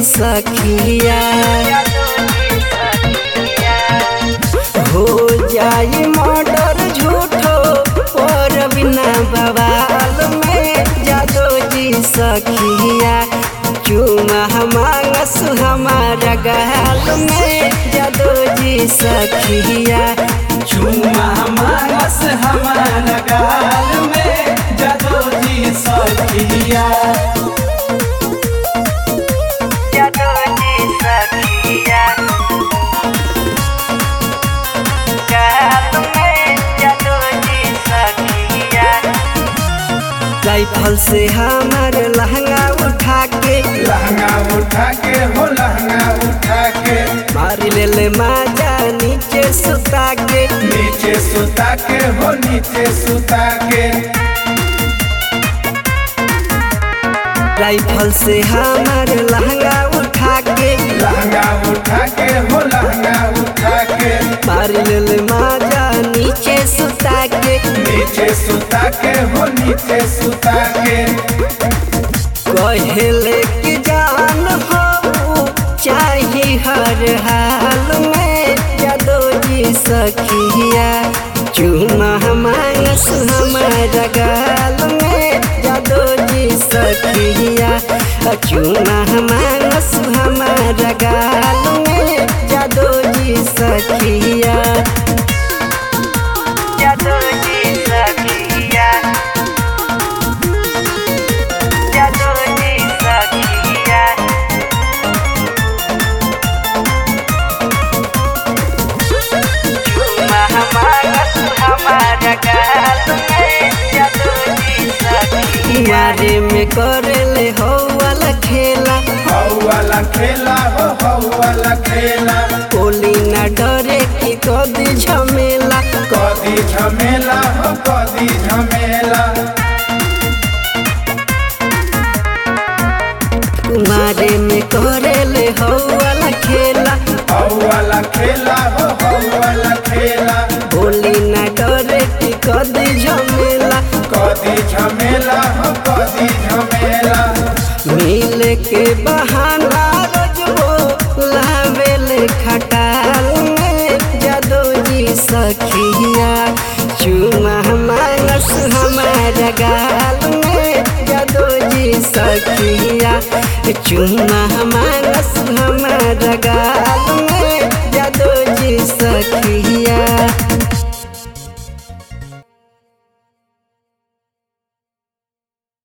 सखिया हो जाई मर्डर झूठो और बिना बवाल में जादो जी सखिया चुमा मांगस हमारा गाल में जादो जी सखिया चुमा मानस हमारा गाल में जदो जी सखिया जादो जी सखिया गाल में जादो जी सखिया राइफल से हमार लहंगा उठा के लहंगा उठा के हो लहंगा उठा के मार ले ले माजा नीचे सुता के नीचे सुता के हो नीचे सुता के राइफल से हमार लहंगा उठा के लहंगा उठा के हो लहंगा उठा के मार ले ले माजा नीचे सुता के नीचे सुता के हो नीचे सुता के कहले कि जान हो चाही हर हाल में जादो जी सखिया चुमा मांगस हमारा गाल में जादो जी सखिया चुमा मांगस हमारा गाल में जादो जी सखिया जादो जी सखिया जादो जी सखिया चुमा मांगस हमारा गाल में जादो जी सखिया मारे में करले हो वाला खेला हौ वाला खेला हो हौ वाला खेला कोली न डरे कि कदी झमेला कदी झमेला हो कदी झमेला कुमारे में करेले हो वाला खेला हौ वाला खेला हो हौ वाला खेला बोली न डरे कि कदी झमेला कदी झमेला हो कदी झमेला मिल के बहाना रोजबो लावेले खटाल में जादो जी सखिया चुमा मानस हमारा गाल में जादो जी सखिया चुमा मानस हमारा गाल में जादो जी सखिया